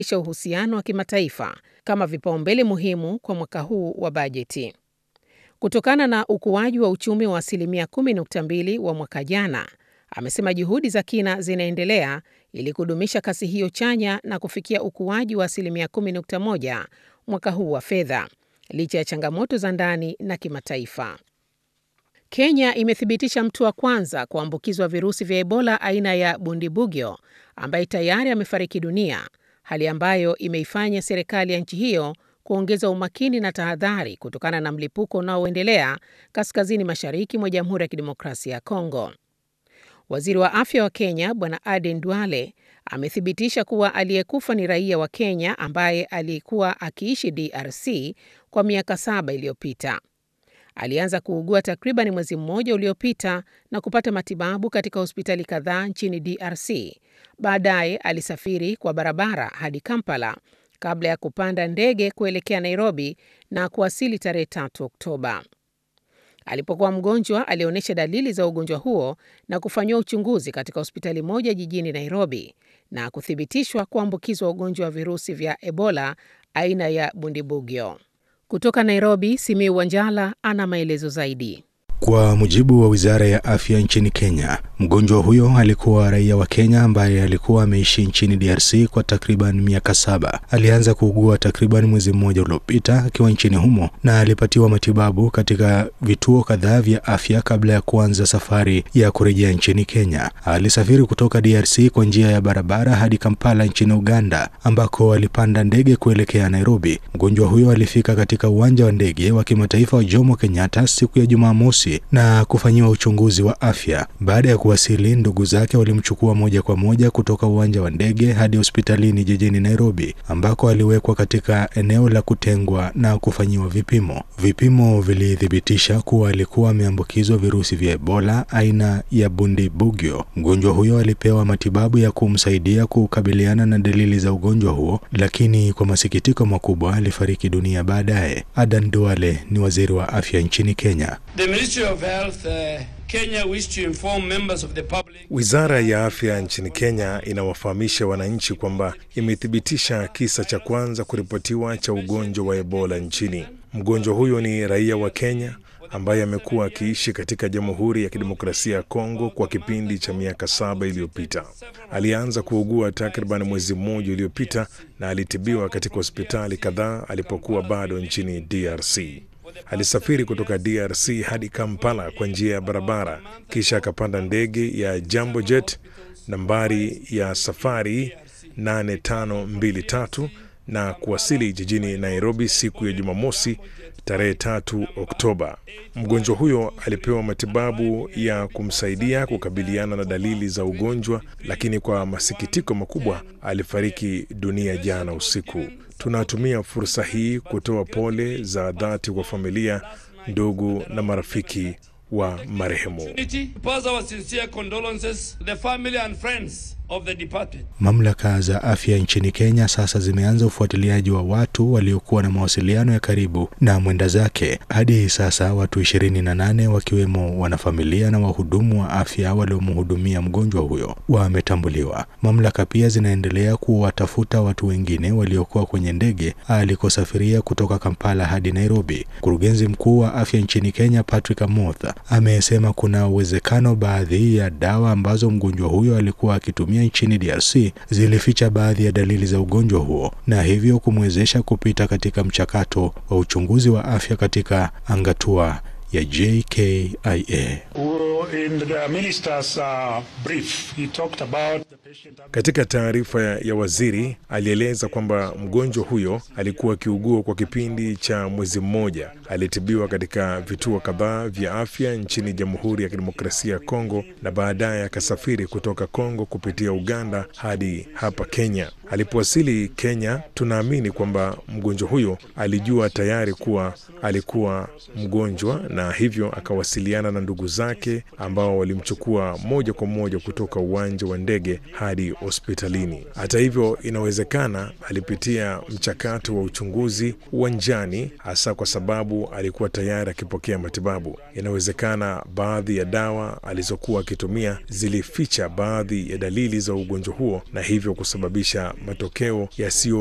isha uhusiano wa kimataifa kama vipaumbele muhimu kwa mwaka huu wa bajeti. Kutokana na ukuaji wa uchumi wa asilimia 10.2 wa mwaka jana, amesema juhudi za kina zinaendelea ili kudumisha kasi hiyo chanya na kufikia ukuaji wa asilimia 10.1 mwaka huu wa fedha, licha ya changamoto za ndani na kimataifa. Kenya imethibitisha mtu wa kwanza kuambukizwa virusi vya Ebola aina ya Bundibugyo ambaye tayari amefariki dunia, hali ambayo imeifanya serikali ya nchi hiyo kuongeza umakini na tahadhari kutokana na mlipuko unaoendelea kaskazini mashariki mwa Jamhuri ya Kidemokrasia ya Kongo. Waziri wa afya wa Kenya Bwana Aden Duale amethibitisha kuwa aliyekufa ni raia wa Kenya ambaye alikuwa akiishi DRC kwa miaka saba iliyopita. Alianza kuugua takriban mwezi mmoja uliopita na kupata matibabu katika hospitali kadhaa nchini DRC. Baadaye alisafiri kwa barabara hadi Kampala kabla ya kupanda ndege kuelekea Nairobi na kuwasili tarehe 3 Oktoba. Alipokuwa mgonjwa, alionyesha dalili za ugonjwa huo na kufanyiwa uchunguzi katika hospitali moja jijini Nairobi na kuthibitishwa kuambukizwa ugonjwa wa virusi vya Ebola aina ya Bundibugyo. Kutoka Nairobi, Simiu Wanjala ana maelezo zaidi. Kwa mujibu wa wizara ya afya nchini Kenya, mgonjwa huyo alikuwa raia wa Kenya ambaye alikuwa ameishi nchini DRC kwa takriban miaka saba. Alianza kuugua takriban mwezi mmoja uliopita akiwa nchini humo na alipatiwa matibabu katika vituo kadhaa vya afya kabla ya kuanza safari ya kurejea nchini Kenya. Alisafiri kutoka DRC kwa njia ya barabara hadi Kampala nchini Uganda, ambako alipanda ndege kuelekea Nairobi. Mgonjwa huyo alifika katika uwanja wa ndege wa kimataifa wa Jomo Kenyatta siku ya Jumamosi na kufanyiwa uchunguzi wa afya. Baada ya kuwasili, ndugu zake walimchukua moja kwa moja kutoka uwanja wa ndege hadi hospitalini jijini Nairobi, ambako aliwekwa katika eneo la kutengwa na kufanyiwa vipimo. Vipimo vilithibitisha kuwa alikuwa ameambukizwa virusi vya Ebola aina ya Bundibugyo. Mgonjwa huyo alipewa matibabu ya kumsaidia kukabiliana na dalili za ugonjwa huo, lakini kwa masikitiko makubwa alifariki dunia baadaye. Adan Duale ni waziri wa afya nchini Kenya. The Ministry of Health, uh, Kenya wish to inform members of the public. Wizara ya afya nchini Kenya inawafahamisha wananchi kwamba imethibitisha kisa cha kwanza kuripotiwa cha ugonjwa wa Ebola nchini. Mgonjwa huyo ni raia wa Kenya ambaye amekuwa akiishi katika Jamhuri ya Kidemokrasia ya Kongo kwa kipindi cha miaka saba iliyopita. Alianza kuugua takriban mwezi mmoja uliopita na alitibiwa katika hospitali kadhaa alipokuwa bado nchini DRC. Alisafiri kutoka DRC hadi Kampala kwa njia ya barabara, kisha akapanda ndege ya Jambo Jet nambari ya safari 8523 na kuwasili jijini Nairobi siku ya Jumamosi tarehe tatu Oktoba. Mgonjwa huyo alipewa matibabu ya kumsaidia kukabiliana na dalili za ugonjwa, lakini kwa masikitiko makubwa alifariki dunia jana usiku. Tunatumia fursa hii kutoa pole za dhati kwa familia, ndugu na marafiki wa marehemu. Pass our sincere condolences to the family and friends of the departed. Mamlaka za afya nchini Kenya sasa zimeanza ufuatiliaji wa watu waliokuwa na mawasiliano ya karibu na mwenda zake. Hadi sasa watu 28 wakiwemo wanafamilia na wahudumu wa afya waliomhudumia mgonjwa huyo wametambuliwa. Mamlaka pia zinaendelea kuwatafuta watu wengine waliokuwa kwenye ndege alikosafiria kutoka Kampala hadi Nairobi. Mkurugenzi mkuu wa afya nchini Kenya Patrick Amoth amesema kuna uwezekano baadhi ya dawa ambazo mgonjwa huyo alikuwa akitumia nchini DRC zilificha baadhi ya dalili za ugonjwa huo na hivyo kumwezesha kupita katika mchakato wa uchunguzi wa afya katika angatua ya JKIA. In the minister's uh, brief, he talked about the patient... Katika taarifa ya waziri alieleza kwamba mgonjwa huyo alikuwa akiugua kwa kipindi cha mwezi mmoja. Alitibiwa katika vituo kadhaa vya afya nchini Jamhuri ya Kidemokrasia ya Kongo na baadaye akasafiri kutoka Kongo kupitia Uganda hadi hapa Kenya. Alipowasili Kenya, tunaamini kwamba mgonjwa huyo alijua tayari kuwa alikuwa mgonjwa na na hivyo akawasiliana na ndugu zake ambao walimchukua moja kwa moja kutoka uwanja wa ndege hadi hospitalini. Hata hivyo, inawezekana alipitia mchakato wa uchunguzi uwanjani, hasa kwa sababu alikuwa tayari akipokea matibabu. Inawezekana baadhi ya dawa alizokuwa akitumia zilificha baadhi ya dalili za ugonjwa huo na hivyo kusababisha matokeo yasiyo